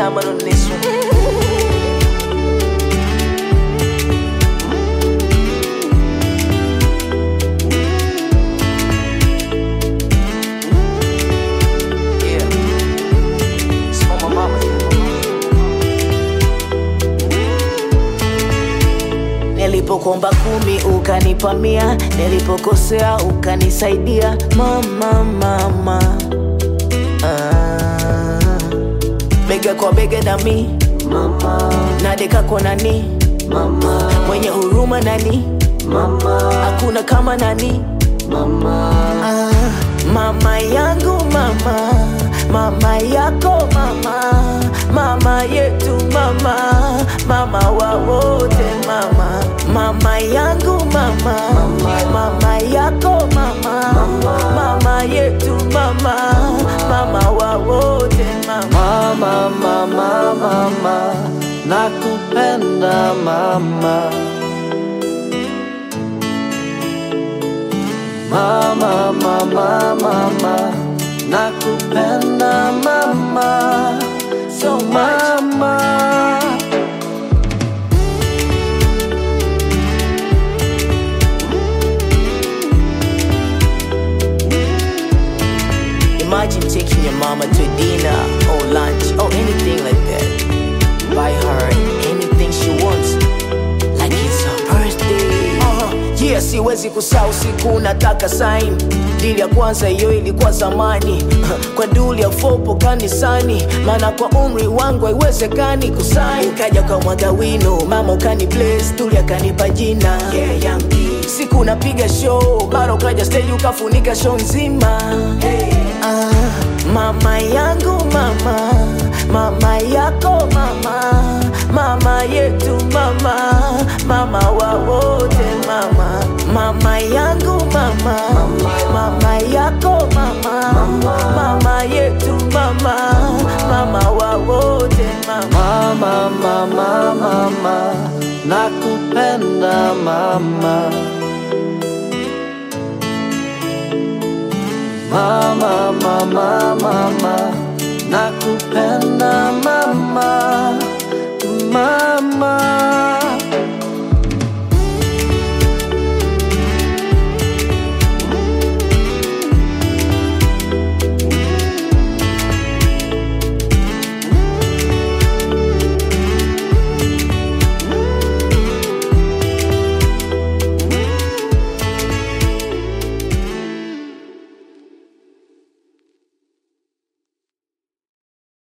Diamond on this one. Yeah. It's for my mama. Nilipokuomba kumi ukanipa mia, nilipokosea ukanisaidia mama, mama. Ah, bega kwa bega nami mama, nadeka kwa nani mama, mwenye huruma nani mama, hakuna kama nani mama. Ah, mama yangu mama, mama yako mama, mama yetu mama, mama wa wote mama, mama yangu mama, mama yako mama, mama yetu mama, mama wa wote mama. Mama, mama, mama, nakupenda mama. Mama, mama, mama, nakupenda mama. So mama. Imagine taking your mama to dinner or lunch or anything like that. Buy her anything she wants, like it's her birthday. Uh, yeah, siwezi kusahau siku nataka sign. Dili ya kwanza hiyo ilikuwa zamani kwa duli ya fopo kanisani, maana kwa umri wangu haiwezekani kusain. Ukaja kwa mwaga wino, mama ukani place, duli akanipa jina yeah, young D. Siku napiga show, mara ukaja stage ukafunika show nzima hey. Ah, mama yangu mama, mama yako mama, mama yetu mama, mama wa wote mama, mama yangu mama, mama yako mama, mama yetu mama, mama wa wote mama. Mama, mama, mama, nakupenda mama. Mama, mama, mama, nakupenda mama. Mama.